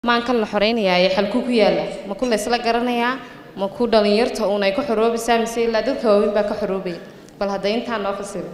maankan la xoreynayaa ee xalku ku yaala ma ku laysla garanayaa ma ku dhalinyarta uun ay ku xoroobaysaa mise ilaa dadka waaweyn baa ka xoroobaya bal hadda intaa noo fasiro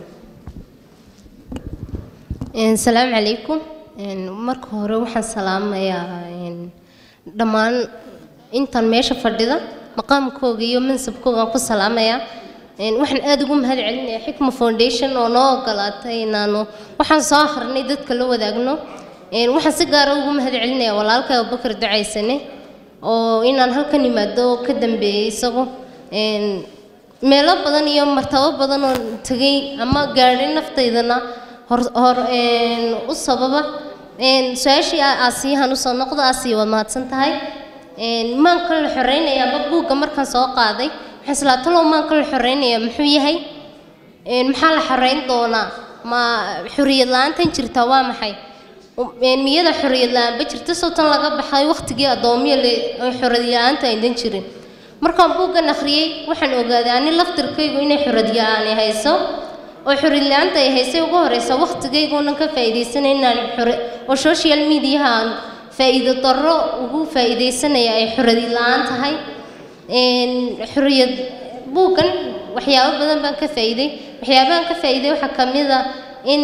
asalaamu calaykum marka hore waxaan salaamayaa dhammaan intan meesha fadhida maqaamkooga iyo mansabkoogaan ku salaamayaa waxaan aada ugu mahad celinayaa xikma foundation oo noo ogolaatay inaanu waxaan soo akrinay dadka la wadaagno waxaan si gaara ugu mahad celinayaa walaalka abubakar ducaysane oo inaan halkan imaado ka dambeeyey isagu meelo badan iyo martabo badan oo tegay ama gaadhay naftaydana hor hor u sababa su-aashii aasiyahan usoo noqdo aasiya waad mahadsan tahay maanka la xoreynayaaba buugga markaan soo qaaday waxaan islaa talow maanka la xoreynayaa muxuu yahay maxaa la xoreyn doonaa ma xoriyad la-aantan jirtaa waa maxay miyada xoriyad la-aanba jirta sowtan laga baxay waqtigii addoomiya xoriyad la-aanta aydan jirin markaan buuggan akhriyey waxaan ogaaday ani laftirkaygu inay xoriyad la-aani hayso oo xoriyad la-aanta ay haysay ugu horeysa waqtigayguunan ka faa'iidaysanay inaan xore oo social mediaha aan faa'iido darro ugu faa'iidaysanaya ay xoriyad la-aan tahay xoriyad buuggan waxyaabo badan baan ka faa'iiday waxyaabahan ka faa'iiday waxaa ka mid a in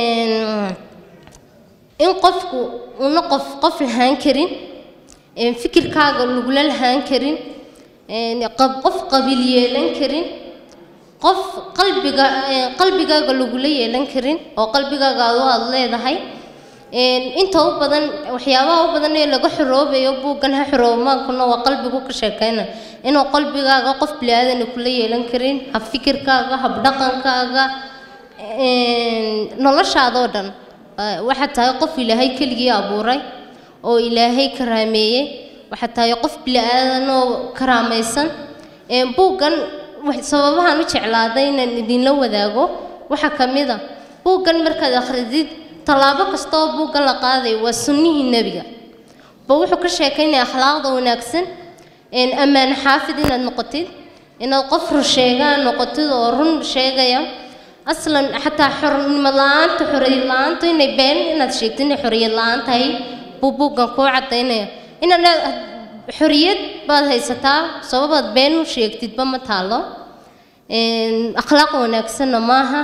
in qofku una qof qof lahaan karin fikirkaaga lagula lahaan karin qof qabiil yeelan karin qof qalbiga qalbigaaga lagula yeelan karin oo qalbigaaga adu aada leedahay inta u badan waxyaabaha u badan ee laga xoroobayo buuggan ha xoroobmaankuna waa qalbigu ka sheekeyna inuu qalbigaaga qof bili-aadana kula yeelan karin hab fikirkaaga hab dhaqankaaga noloshaadoo dhan waxaad tahay qof ilaahay keligii abuuray oo ilaahay karaameeyey waxaad tahay qof bili-aadan oo karaamaysan buuggan sababahaan u jeclaaday inaan idinla wadaago waxaa ka mid a buuggan markaad akhridid tallaabo kasta oo buuggan la qaaday waa sunnihii nebiga ba wuxuu ka sheekaynaya akhlaaqda wanaagsan ammaan xaafid inaad noqotid inaad qof rusheegaa noqotid oo run sheegaya aslan xataa xornimo la-aanta xoriyad la-aanta inay been inaad sheegtid inay xoriyad la-aan tahay buu buuggan kuu cadaynaya inaad xoriyad baad haysataa sababaad been u sheegtidba ma taalo akhlaaq wanaagsanna maaha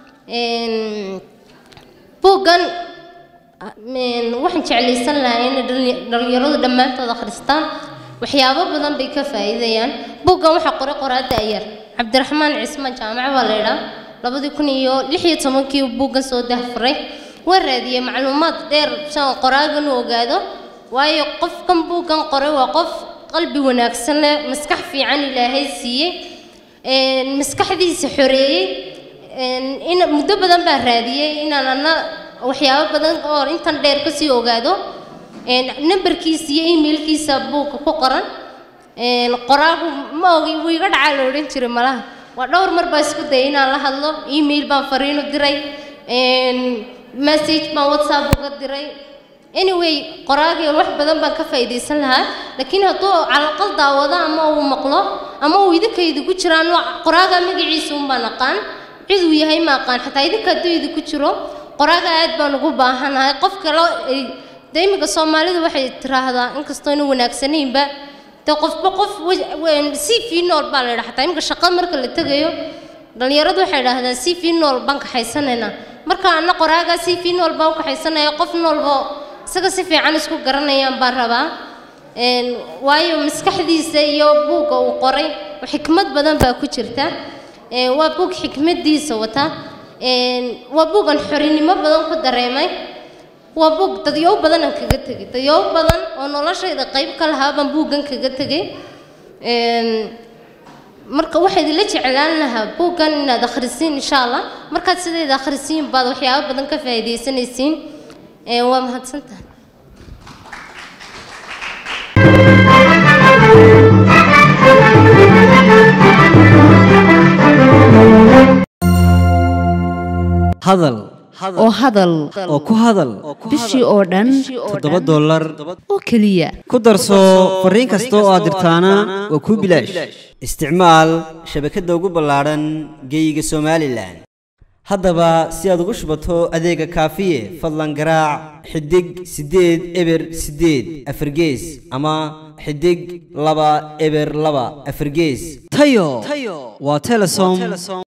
buuggan waxaan jeclaysan lahaa inay dhalinyaradu dhammaantood akhristaan waxyaabo badan bay ka faa'iidayaan buuggan waxaa qoray qoraada ayar cabdiraxmaan cismaan jaamac baa la idhaa labadii kun iyo lix iyo tobankii buuggan soo dahfuray waa raadiyey macluumaad dheer saan qoraagan u ogaado waayo qofkan buuggan qoray waa qof qalbi wanaagsan leh maskax fiican ilaahay siiyey maskaxdiisa xoreeyey in muddo badan baa raadiyey inaan ana waxyaabo badan oo intan dheer kasii ogaado nambarkiisa iyo emailkiisa buugga ku qoran qoraagu ma ogi wuu iga dhacaa la odhan jiray malaha waa dhowr mar baa isku dayay inaan la hadlo email baan fariin u diray message baan whatsapp uga diray anyway qoraagii wax badan baan ka faa'iidaysan lahaa laakiin hadduu calaqal daawado ama uu maqlo ama uu idinka idinku jiraan qoraaga magaciisa un baan aqaan cid uu yahay ma aqaan xataa idinka hadduu idinku jiro qoraaga aad baan ugu baahanahay qof kale dee iminka soomaalidu waxay tiraahdaa inkastoo ina wanaagsanaynba dee qofba qof si fii nool baa la yidhaha xataa iminka shaqo marka la tegayo dhalinyaradu waxay idhaahdaan si fii nool baan kaxaysanaynaa marka ana qoraagaa si fii nool baan u kaxaysanaya qof noolba isaga si fiican isku garanayaan baan rabaa waayo maskaxdiisa iyo buugga uu qoray xikmad badan baa ku jirta waa buug xikmadiisa wata waa buugan xorinimo badan ku dareemay waa buug dadyow badanaan kaga tegay dadyow badan oo noloshayda qayb ka lahaa baan buuggan kaga tegay marka waxaa idinla jeclaan lahaa buuggan inaad akhrisiin insha allah markaad sideeda akhrisiin baad waxyaabo badan ka faa'iidaysanaysiin waa mahadsantahay hadal oo hadal oo ku hadal bishii oo dhan toddoba dollar oo keliya ku darso fariin kasta oo aad dirtaana waa kuu bilaash isticmaal shabakadda ugu ballaadhan geeyiga somalilan haddaba si aad ugu shubato adeega kaafiye fadlan garaac xidig siddeed eber siddeed afargees ama xidig laba eber laba afargees tayo waa telesom